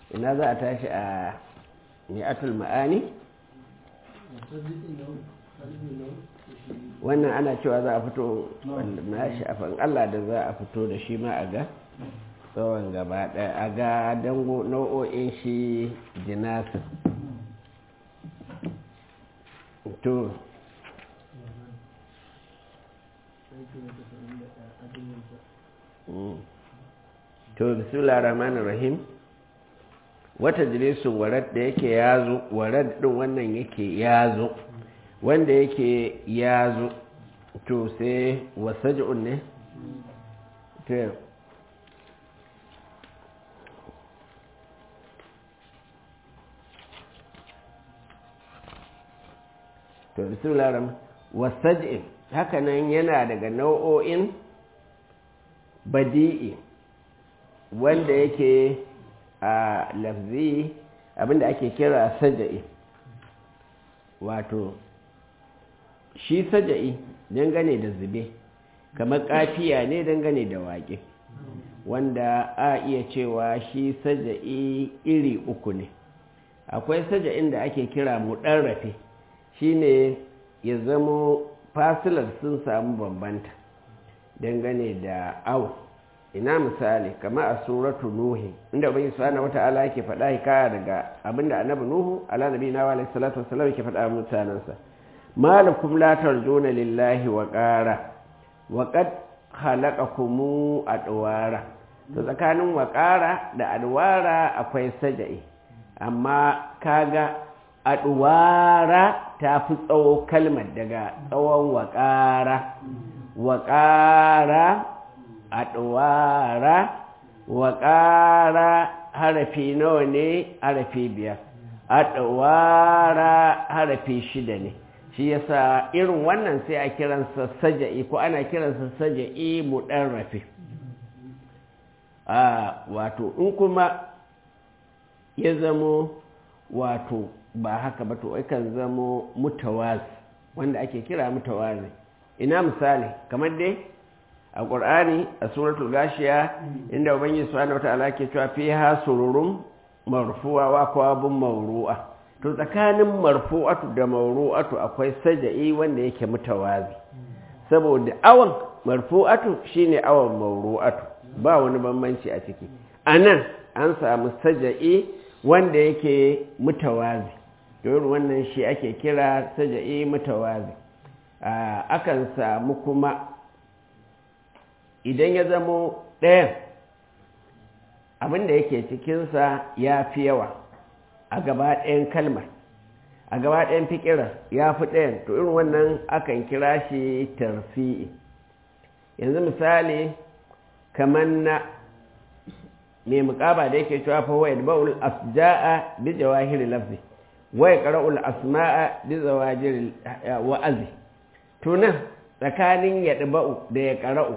ina za a tashi a ni'atul ma'ani wannan ana cewa za a fito na shafin allah da za a fito da shi ma a ga tsawon gaba ɗaya a ga dango nau'o'in shi jinasin to to bismillah rahmanir rahim wata jirisun warad da yake yazo warad din wannan yake yazo wanda yake yazo to sai wasaj'un ne to to bismillah rahman wasaj'in hakanan yana daga nau'o'in badi'i wanda yake a lafzi abinda ake kira saja'i wato shi saja'i dangane da zube kamar kafiya ne dangane da waƙe wanda a iya cewa shi saja'i iri uku ne akwai saja'in da ake kira mu rafe shine ya zamo fasilar sun samu bambanta dangane da awu ina misali kama a suratu nuhi inda ubangi subhanahu wata'ala yake faɗa hikaya daga abinda annabi nuhu ala nabi na alaihi salatu wassalam yake faɗa mutanansa malakum la tarjuna lillahi wa qara wa qad khalaqakum adwara to tsakanin wa qara da adwara akwai sajai amma kaga adwara ta fi tsawo kalmar daga tsawon wa qara wa qara adwara wa ƙara harafi nawa ne harafi biyar adwara harafi shida ne shi yasa irin wannan sai a kiransa saja'i ko ana kiransa saja'i muɗarrafi a wato in kuma ya zamo wato ba haka ba to kan zamo mutawazi wanda ake kira mutawazi ina misali kamar dai a ƙur'ani a suratul gashiya inda ubangiji subhanahu wata'ala ke cewa fiha sururun marfu'a wa kwabun mawru'a to tsakanin marfu'atu da mawru'atu akwai saja'i wanda yake mutawazi saboda awan marfu'atu shine awan mawru'atu ba wani bambanci a ciki anan an samu saja'i wanda yake mutawazi to wannan shi ake kira saja'i mutawazi akan samu kuma idan ya zamo ɗayan abinda yake cikinsa ya fi yawa a gaba ɗayan kalmar a gaba ɗayan fikirar ya fi ɗayan to irin wannan akan kira shi tarfi'i yanzu misali kamar na mai mukaba da yake cewa fa wa yadba'ul asja'a bi jawahiri lafzi wa yaqra'ul asma'a bi zawajiri wa'azi to nan tsakanin yadba'u da ya qara'u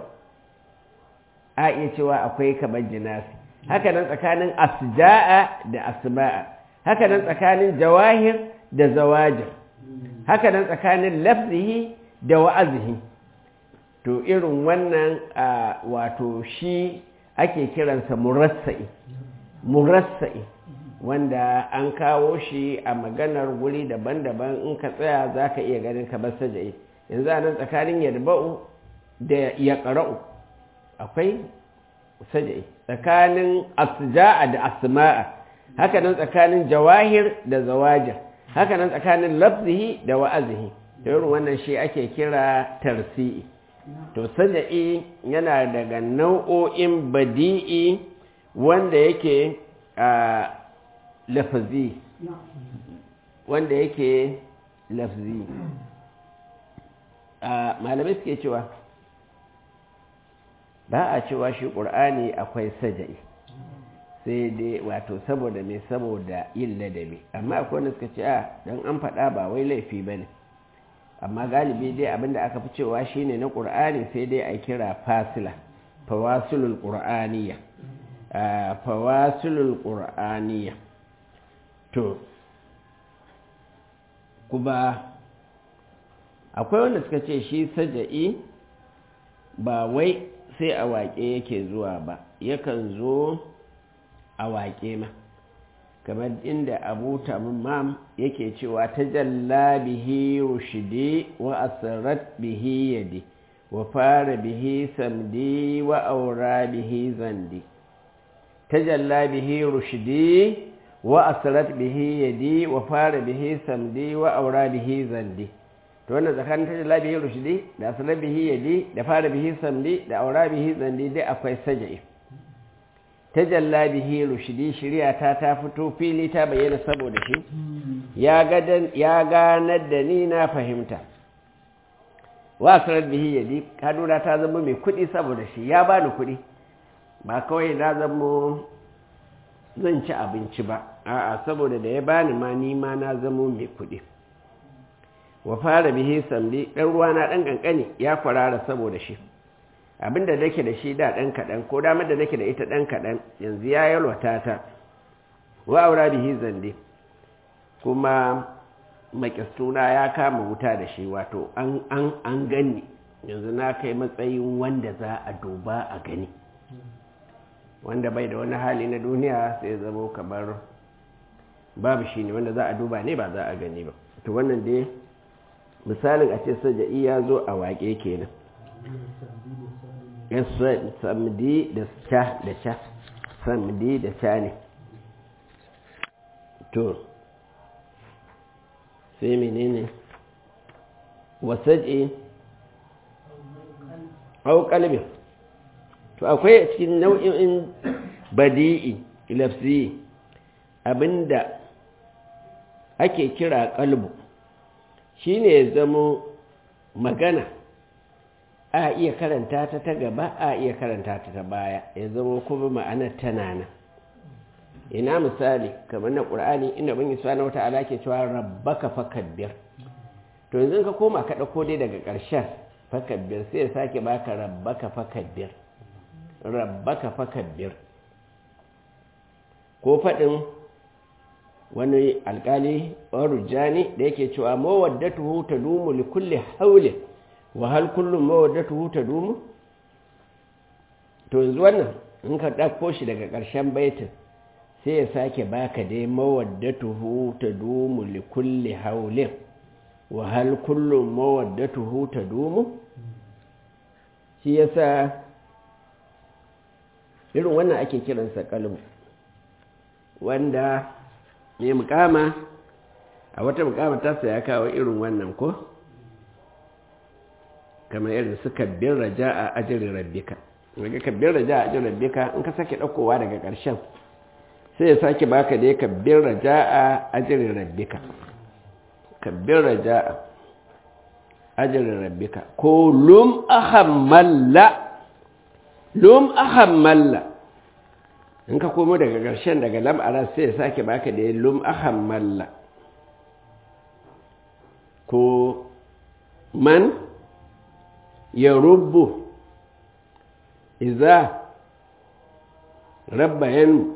a iya cewa akwai kamar jinasi haka nan tsakanin asja'a da asma'a haka nan tsakanin jawahir da zawajir haka nan tsakanin lafzihi da wa'azihi to irin wannan wato shi ake kiransa murassa'i murassa'i wanda an kawo shi a maganar wuri daban-daban in ka tsaya za ka iya ganin kamar saja'i yanzu a nan tsakanin yadba'u da ya ƙara'u akwai saja'i tsakanin asja'a da asma'a haka nan tsakanin jawahir da zawajir haka nan tsakanin lafzihi da wa'azihi da irin wannan shi ake kira tarsi'i to saja'i yana daga nau'o'in badi'i wanda yake a lafazi wanda yake lafzi malamai suke cewa ba a cewa shi ƙur'ani akwai saja'i sai dai wato saboda mai saboda yin ladabi amma akwai wanda suka ce a don an faɗa ba wai laifi ba ne amma galibi dai abinda aka fi cewa shine na ƙur'ani sai dai a kira fasila fawasulul ƙur'aniya fawasulul ƙur'aniya to kuma akwai wanda suka ce shi saja'i ba wai sai a waƙe yake zuwa ba yakan zo a waƙe ma kamar inda abu tamam yake cewa ta jalla bihi rushidi wa asirat bihi yadi wa fara bihi samdi wa aura bihi zandi ta jalla bihi rushidi wa asirat bihi yadi wa fara bihi samdi wa aura bihi zandi to wannan tsakanin ta jalla bihi rushidi da asirat bihi yadi da fara bihi samdi da aura bihi zandi dai akwai saja'i tajalla bihi rushdi shari'a ta ta fito fili ta bayyana saboda shi ya gadan ya ganar da ni na fahimta wa sarar bihi yadi kaduna ta zama mai kudi saboda shi ya bani kudi ba kawai na zama zan ci abinci ba a'a saboda da ya bani ma ni ma na zama mai kudi wa fara bihi samdi dan ruwa na dan kankani ya kwarara saboda shi abinda nake da shi da ɗan kaɗan ko damar da nake da ita ɗan kaɗan yanzu ya yalwata ta wa aura bihi zande kuma makistuna ya kama wuta da shi wato an an an gani yanzu na kai matsayin wanda za a duba a gani wanda bai da wani hali na duniya sai zamo kamar babu shi ne wanda za a duba ne ba za a gani ba to wannan dai misalin a ce saja'i ya zo a waƙe kenan samdi da ca da ca samdi da ca ne to sai menene wasaje au kalbin to akwai a cikin nau'in badi'i lafzi abinda ake kira kalbu shine ya zamo magana a iya karanta ta ta gaba a iya karanta ta ta baya ya zama kuma ma'anar tana nan ina misali kamar na ƙur'ani inda bin isa na wata ala ke cewa rabbaka fakabbir to yanzu ka koma ka ɗauko dai daga ƙarshen fakabbir sai ya sake baka rabbaka fakabbir rabbaka fakabbir ko faɗin wani alƙali warujani da yake cewa mawaddatuhu tadumu li kulli haulin wa hal kullum mawaddatuhu tadumu to yanzu wannan in ka ɗauko shi daga ƙarshen baitin sai ya sake baka dai mawaddatuhu tadumu li kulli haulin wa hal kullum mawaddatuhu tadumu shi yasa irin wannan ake kiransa kalmu wanda mai mukama a wata mukama tasa ya kawo irin wannan ko kamar irin su kabbin raja a ajirin rabbika daga kabbin raja a ajirin rabbika in ka sake ɗaukowa daga ƙarshen sai ya sake baka da ya kabbin raja a ajirin rabbika kabbin raja a ajirin rabbika ko lum ahammalla lum ahammalla in ka komo daga ƙarshen daga lam'ara sai ya sake baka da ya lum ahammalla ko man ya rubu iza rabbayan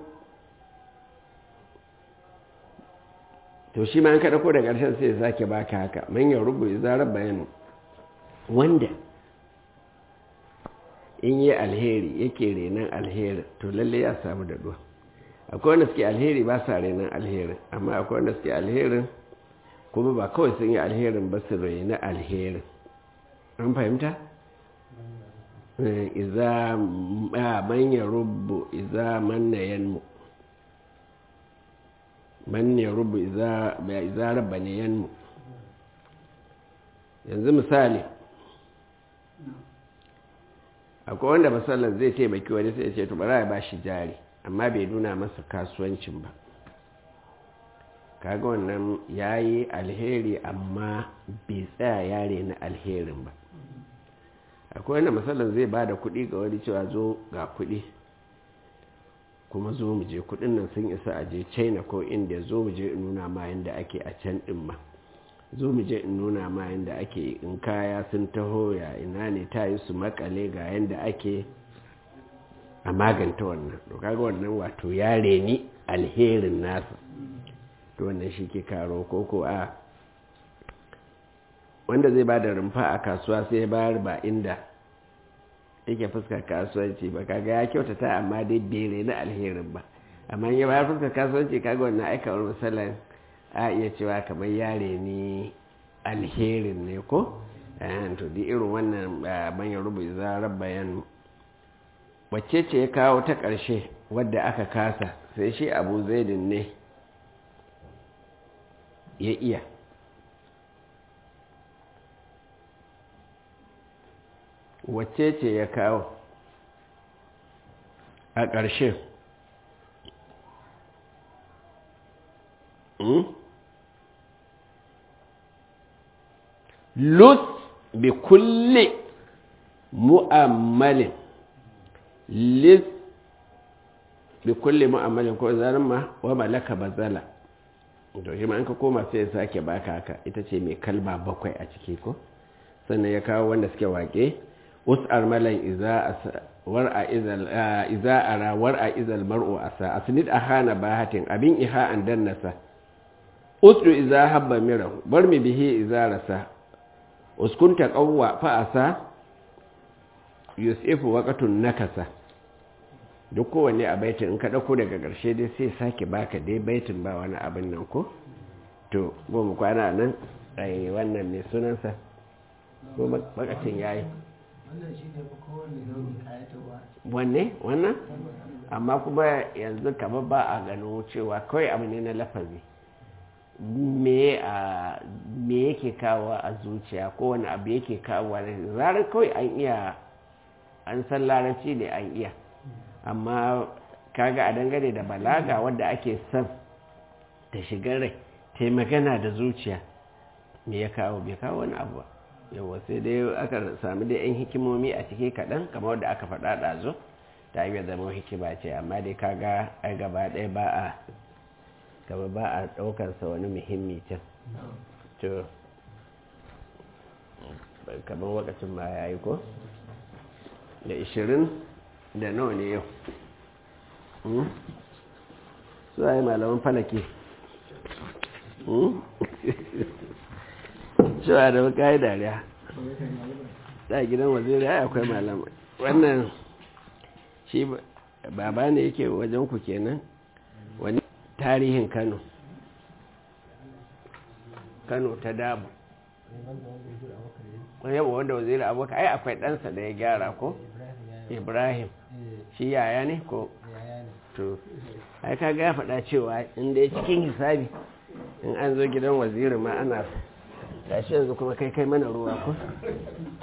to shi ma an kaɗa ko da ƙarshen sai ya sake baka haka man ya rubu iza rabbayan wanda in yi alheri yake renon alheri to lalle ya samu da duwa akwai wanda suke alheri ba sa renon alherin amma akwai wanda suke alherin kuma ba kawai sun yi alherin ba su reni alherin an fahimta? iza manya rubu iza manna yanmu manya rubu iza rabba ne yanmu yanzu misali akwai wanda masallar zai taimaki wani sai ce to bara ya ba shi jari amma bai nuna masa kasuwancin ba kaga wannan ya yi alheri amma bai tsaya yare na alherin ba akwai wanda matsalar zai ba da kuɗi ga wani cewa zo ga kuɗi kuma zo mu je kuɗin nan sun isa a je china ko india zo mu je in nuna ma yadda ake a can ɗin ma zo mu je in nuna ma yadda ake in kaya sun taho ya ina ne ta yi su makale ga yadda ake a maganta wannan to kaga wannan wato ya reni alherin nasa to wannan shi ke karo koko a wanda zai ba da rumfa a kasuwa sai ya bayar ba inda yake fuskar kasuwanci ba kaga ya kyautata amma dai bere na alherin ba amma ya bayar fuskar kasuwanci kaga wannan aikawar misalan a iya cewa kamar yare ni alherin ne ko to di irin wannan manyan rubu zarar bayan wacce ce ya kawo ta ƙarshe wadda aka kasa sai shi abu zaidin ne ya iya wacce ce ya kawo a ƙarshe lus bi kulle mu'ammalin lis bi kulle mu'ammalin ko zanen ma wa malaka bazala to shi ma an ka koma sai ya sake baka haka ita ce mai kalma bakwai a ciki ko sannan ya kawo wanda suke wake us'ar malan iza war'a izal iza ara war'a izal mar'u asa asnid ahana bahatin abin iha an dannasa usru iza habba mirahu bar mi bihi iza rasa uskunta qawwa fa asa yusifu waqatun nakasa duk kowanne a baitin in ka ɗauko daga ƙarshe dai sai sake baka dai baitin ba wani abin nan ko to goma kwana nan ai wannan mai sunansa ko bakacin yayi wanne wannan amma kuma yanzu kamar ba a gano cewa kawai abu ne na lafazi me yake kawo a zuciya ko wani abu yake kawo zarar kawai an iya an san larabci ne an iya amma kaga a dangane da balaga wadda ake son ta shiga rai ta magana da zuciya me ya kawo bai kawo wani abu ba yawa sai dai aka sami da 'yan hikimomi a ciki kaɗan kamar wadda aka faɗa ɗazo ta yi zama hikima ce amma dai kaga a gaba ɗaya ba a gaba ba a ɗaukarsa wani muhimmi can to kamar wakacin ma ya yi ko da ishirin da nawa ne yau su a yi malaman falake cewa da baka yi dariya da gidan waziri ya akwai malamai wannan shi baba ne yake wajen ku kenan wani tarihin kano kano ta damu yau wanda waziri abokan ai akwai ɗansa da ya gyara ko ibrahim shi yaya ne ko to ai ka ga faɗa cewa inda ya cikin hisabi in an zo gidan waziri ma ana gashi yanzu kuma kai kai mana ruwa ko